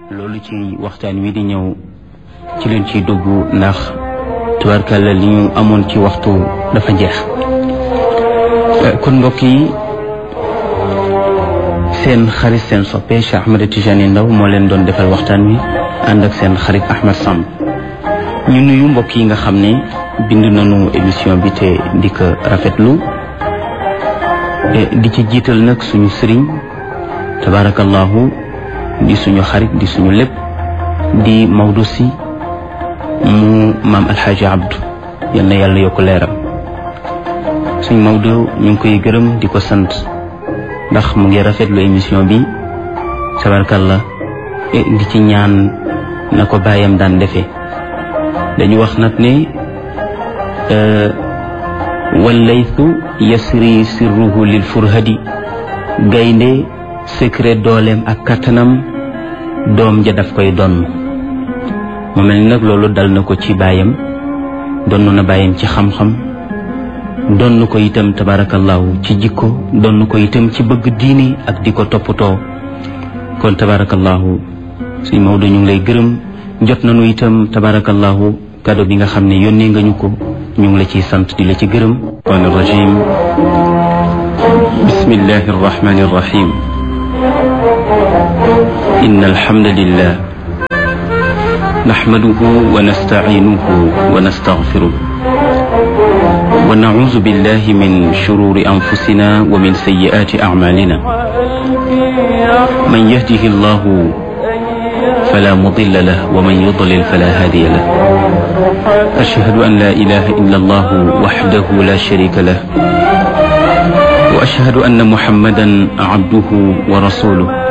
loolu ci waxtaan wi di ñëw ci leen ciy dugg ndax tubarkalla li ñu amoon ci waxtu dafa jeex kon mbokk yi seen xarit seen soppe Cheikh Ahmed Tidiane Ndao moo leen doon defal waxtaan wi ànd ak seen xarit Ahmed Samb ñu nuyu mbokk yi nga xam ne bind nañu émission bi te di ko rafetlu di ci jiital nag suñu sëriñ tabarakallahu di suñu xarit di suñu lépp di Maodo si mu maam alxaaji abdu yal na yàlla yokk leeram suñ Maodo ñu ngi koy gërëm di ko sant ndax mu ngi rafetlu émission bi tabarakallah di ci ñaan na ko bàyyam daan defee dañu wax nag ne wallaytu yasri sirruhu lil furhadi gaynde secret dooleem ak kattanam doom ja daf koy donn mu mel ni nag loolu dal na ko ci baayam donn na baayam ci xam-xam donn ko itam tabarakallahu ci jikko donn ko itam ci bëgg diini ak di ko toppatoo kon tabarakallahu suñ Maodo ñu ngi lay gërëm jot nañu itam tabarakallahu kado bi nga xam ne yónnee nga ñu ko ñu ngi la ciy sant di la ci gërëm an rajim bismillahi arrahmani arrahim إن الحمد لله نحمده ونستعينه ونستغفره ونعوذ بالله من شرور أنفسنا ومن سيئات أعمالنا من يهده الله فلا مضل له ومن يضلل فلا هادي له أشهد أن لا إله إلا الله وحده لا شريك له وأشهد أن محمدا عبده ورسوله